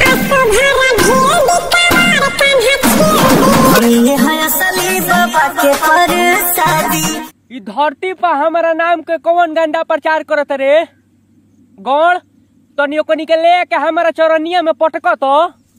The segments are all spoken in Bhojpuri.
ये है असली बाबा के परसादी ई धरती पर हमारा नाम के कौन गंडा प्रचार करत रे गौड़ तनी ओकनी के ले के हमारा चौरनिया में पटक तो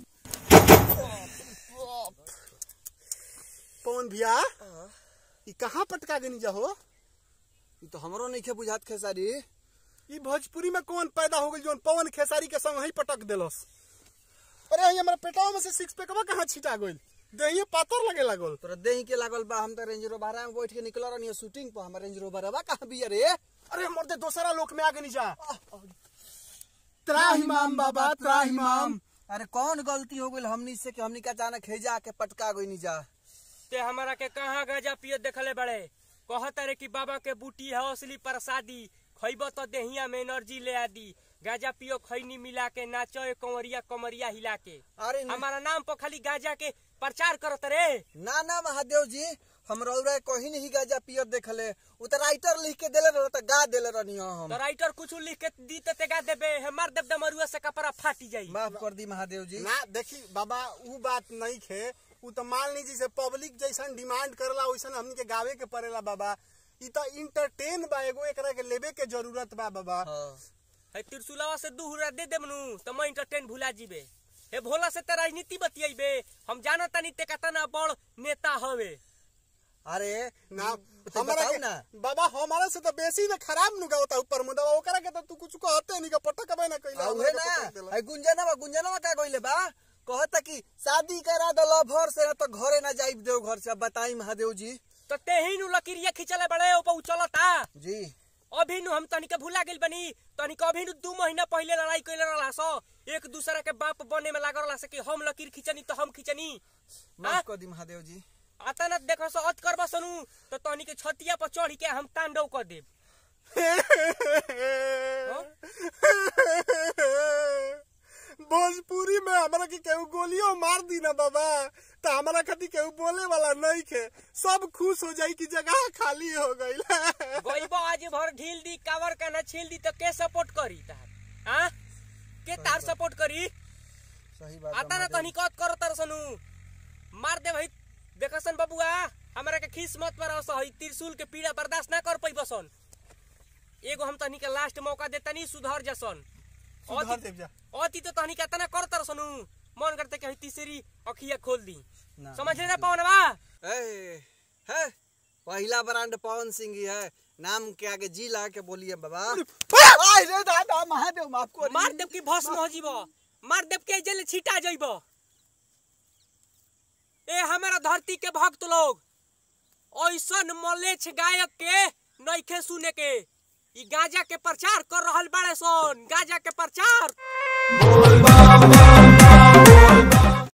पवन भैया ई कहाँ पटका गनी जाहो ई तो हमरो नहीं के बुझात खेसारी ई भोजपुरी में कौन पैदा हो गई जोन पवन खेसारी के संग ही पटक देलस अरे ये हमारा पेटवा में से सिक्स पैकवा कहाँ छिटा गइल देहिए पातर लगे लागल तोरा देही के लागल बा हम तो रेंज रोवर में बैठ के निकल रहनी शूटिंग पर हमर रेंज रोवर बा कहां बिया रे अरे मर्दे दूसरा लोक में आ गनी जा त्राहिमाम बाबा त्राहिमाम अरे कौन गलती हो गई हमनी से कि हमनी का अचानक हेजा के पटका गई जा ते हमारा के कहाँ गाजा पियत देखले बड़े कहत रे कि बाबा के बूटी है असली प्रसादी खइब तो देहिया में एनर्जी ले आदी गाजा पियो खैनी मिला के नाचो ए कंवरिया कमरिया हिला के अरे न- हमारा नाम पर खाली गाजा के प्रचार करत रे ना ना महादेव जी हम रौरा कहीं नहीं गाजा पियत देखले उ त राइटर लिख के देले रह त गा देले रहनी हम तो राइटर कुछ लिख के दी तो तेगा देबे हमार देव दमरुआ से कपड़ा फाटी जाई माफ कर दी महादेव जी ना देखी बाबा ऊ बात नहीं खे ऊ तो मान लीजिए से पब्लिक जैसन डिमांड करेला वैसन हमनी के गावे के पड़ेला बाबा ई तो इंटरटेन बा एगो एकरा के लेबे के जरूरत बा बाबा हाँ। है त्रिशूलवा से दू हुरा दे देमनु तो मैं इंटरटेन भुला जीबे हे भोला से ते राजनीति बतियाइबे हम जानत नहीं ते कतना बड़ नेता हवे अरे ना तो हमारा बताऊ के ना बाबा हमारा से तो बेसी ना खराब नु गावता ऊपर मुदवा ओकरा के तो तू कुछ कहते नहीं का पटक बे ना कइला आ उहे ना आई गुंजनवा गुंजनवा का गइले बा कहता कि शादी करा दो लभर से तो घरे ना जाइब देव घर से अब बताई महादेव जी तो ते ही नु लकीरिया खिंचले बड़े ऊपर उचलता जी अभी नु हम तनिक भुला गेल बनी तनिक अभी नु दू महीना पहले लड़ाई कइले रहला सो एक दूसरा के बाप बने में लागल रहला से कि हम लकीर खिंचनी तो हम खिंचनी माफ कर दी महादेव जी आता न देखो सो अत करबा सनु तो तनिक छतिया पर चढ़ी के हम तांडव कर देब भोजपुरी में हमरा के केहू गोलियों मार दी ना बाबा तो हमारा खातिर केहू बोले वाला नहीं खे सब खुश हो जाई कि जगह खाली हो गईल गईबो आज भर ढील दी कावर का ना छील दी तो के सपोर्ट करी तार हाँ के तार सपोर्ट करी सही बात आता ना तनी कत कर तर सनु मार दे भाई देखसन बबुआ हमरा के खीस मत पर हई त्रिशूल के पीड़ा बर्दाश्त ना कर पई बसन एगो हम तनी के लास्ट मौका दे तनी सुधर जसन सुधर देव जा। अति तो तनी के तना कर तर सनु मन करते कि हई तीसरी अखिया खोल दी ना। समझ ले ना पवनवा ए, है पहला ब्रांड पवन सिंह ही है नाम के आगे जी ला के बोलिए बाबा आय रे दादा महादेव माफ कर मार देव की भस्म हो जीव मार देव के जेल छिटा जइब ए हमारा धरती के भक्त लोग ऐसन मलेच्छ गायक के नइखे सुने के ई गांजा के प्रचार कर रहल बाड़े सन गांजा के प्रचार